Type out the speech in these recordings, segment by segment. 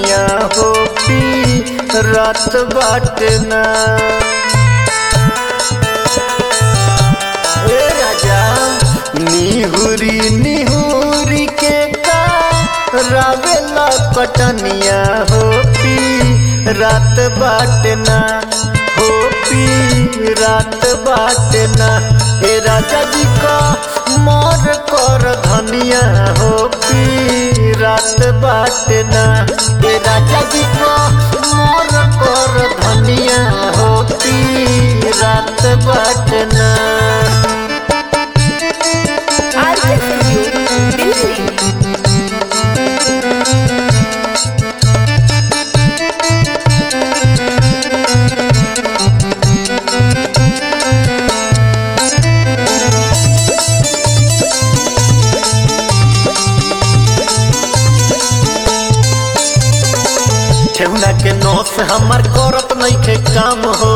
धनिया हो पी रात बाटना ए राजा निहुरी निहुरी के का रावेला कटनिया हो पी रात बाटना हो पी रात बाटना ए राजा जी का मोर कर धनिया हो पी रात बाटना ए राजा जी का मोर कर धनिया हो पी रात बाटना आरके स्टूडियो दिल्ली ठेहुना के नौस हमार करत नइखे काम हो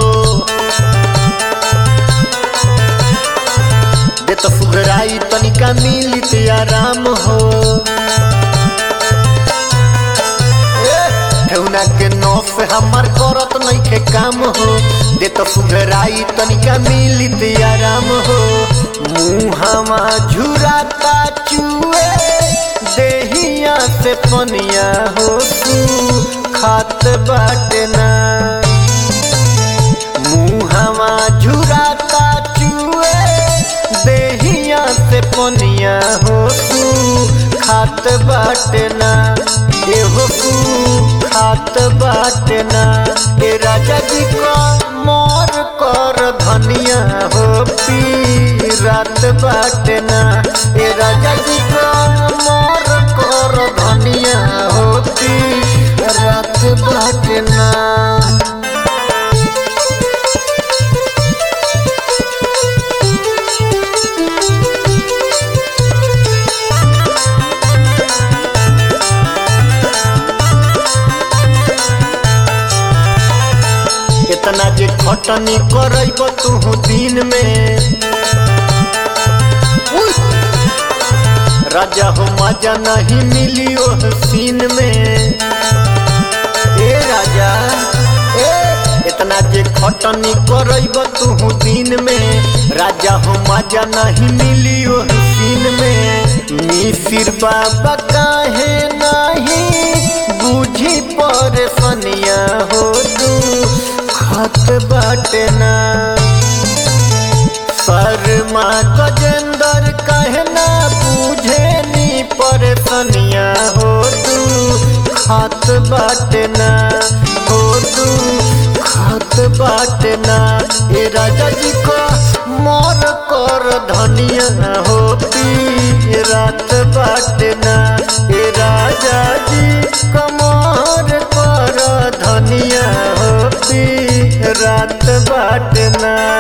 दे तो सुधराई तनिका मिलित आराम हो ए, ठेहुना के नौस हमार करत नइखे काम हो दे तो सुधराई तनिका मिलित आराम हो मुहावा झुराता चुए देहिया से पनिया हो तू खात बाटना मुहावा झुराता चुए देहिया से पनिया हो तू खात बाटना एहो तू खात बाटना ए राजा जी को मोर कर धनिया हो पी रात बाटना ए राजा जी को मोर कर धनिया हो पी रात बाटना इतना जे खटनी करब तू दिन में उई! राजा हो मजा नहीं मिली ओह सीन में ए राजा ए इतना जे खटनी करब तू दिन में राजा हो मजा नहीं मिली ओह सीन में मिसिर बाबा काहे नहीं बुझी परेशानिया हो तू खत बाटना शर्मा गजेंद्र कहना बुझे नी परेशानिया हो तू खात बाटना हो तू खात बाटना ए राजा जी को मोर कर धनिया हो पी रात बाटना ए राजा जी कमर कर धनिया हो पी रात बाटना